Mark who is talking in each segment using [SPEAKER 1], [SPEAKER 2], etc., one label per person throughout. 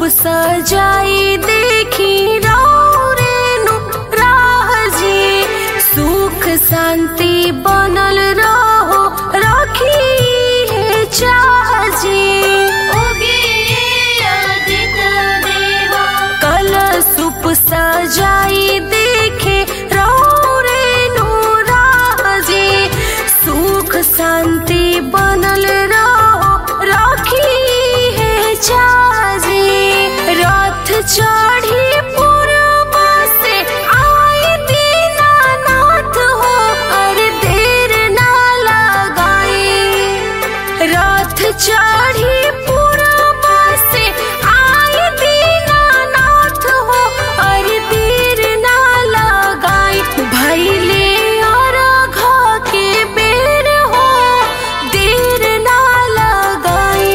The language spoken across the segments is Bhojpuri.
[SPEAKER 1] सजाई देखी रेनु राजी सुख शांति बनल रहो रखी है चाची कल सुप सजाई देखे रेनु राजी सुख शांति बनल रहो रखी है चाची रथ चढ़ी पूर्व से आए दीनानाथ हो अरे देर ना लगाई रथ चढ़ी पूर्व से आए दीनानाथ हो अरे देर ना लगाई भैले और घा के बेर हो देर ना लगाई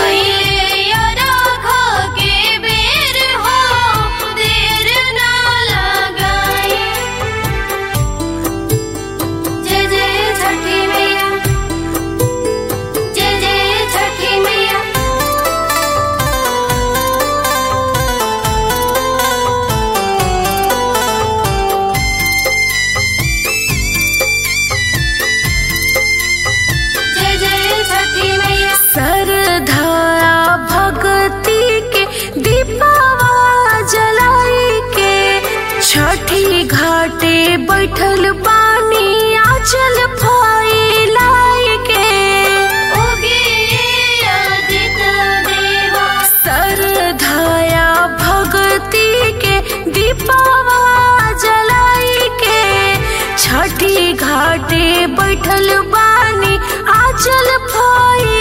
[SPEAKER 2] जय जय छठी मैया जय जय छठी मैया जय जय छठी मैया
[SPEAKER 1] सरधारा भगती के दीपावा जलाई के छठी घाटे बैठल पानी आचल फैलाई के सरधाया भगती के दीपावा जलाई के छठी घाटे बैठल बानी आचल फैलाई